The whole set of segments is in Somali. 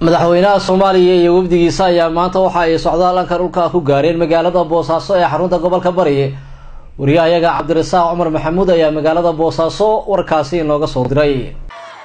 madaxweynaha soomaaliya iyo wafdigiisa ayaa maanta waxa ay socdaal dhanka dhulka ku gaareen magaalada boosaaso ee xarunta gobolka bari wariyahayaga cabdirasaaq cumar maxamuud ayaa magaalada boosaaso warkaasi inooga soo diray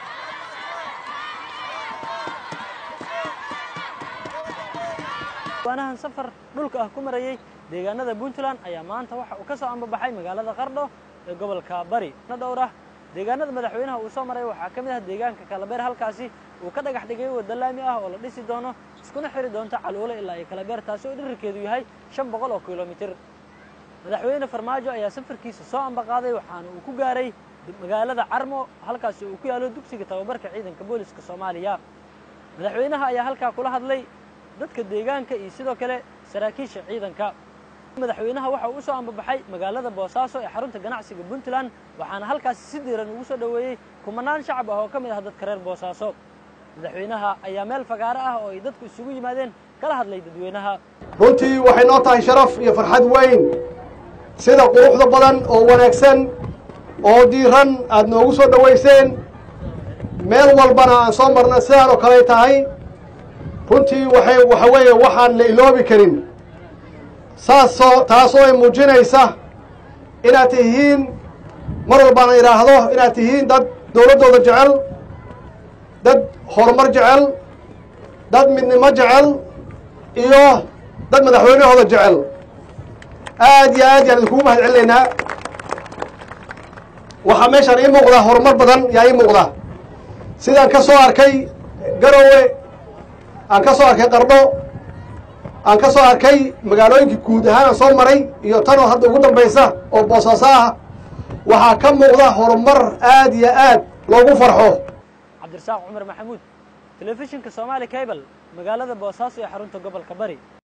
waanahan safar dhulka ah ku marayey deegaanada puntland ayaa maanta waxa uu ka soo ambabaxay magaalada qardho ee gobolka bari na dhowr ah deegaanada madaxweynaha uu soo maray waxaa ka mid ah deegaanka kalabeer halkaasi uu ka dhagax dhigay wadda laami ah oo la dhisi doono iskuna xiri doonto caluule ilaa iyo kalabeer taasi oo dhirirkeedu yahay shan boqol oo kilomitir madaxweyne farmaajo ayaa safarkiisa soo ambaqaaday waxaana uu ku gaaray magaalada carmo halkaasi uu ku yaalo dugsiga tababarka ciidanka booliska soomaaliya madaxweynaha ayaa halkaa kula hadlay dadka deegaanka iyo sidoo kale saraakiisha ciidanka madaxweynaha waxa uu u soo ambabaxay magaalada boosaaso ee xarunta ganacsiga puntland waxaana halkaasi si diiran ugu soo dhoweeyey kumanaan shacab ah oo ka mid ah dadka reer boosaaso madaxweynaha ayaa meel fagaaro ah oo ay dadku isugu yimaadeen kala hadlay dadweynaha runtii waxay noo tahay sharaf iyo farxad weyn sida quruxda badan oo wanaagsan oo diiran aada noogu soo dhowayseen meel walbana aan soo marna sidaan oo kaley tahay runtii waxay waxa weeye waxaan la iloobi karin saasoo taasoo ay muujinaysa inaad tihiin mar walbaana idhaahdo inaad tihiin dad dowladdooda jecel dad horumar jecel dad midnimo jecel iyo dad madaxweynahooda jecel aad iyo aad yaan idinkugu mahad celinaynaa waxaa meeshaan ii muuqda horumar badan yaa ii muuqda sidaan ka soo arkay garowe aan ka soo arkay qardho aan ka soo arkay magaalooyinkii guud ahaan aan soo maray iyo tanoo hadda ugu dambaysa oo boosaaso ah waxaa ka muuqda horumar aad iyo aad loogu farxo cabdirasaaq cumar maxamuud telefishinka somaali cable magaalada boosaaso ee xarunta gobolka bari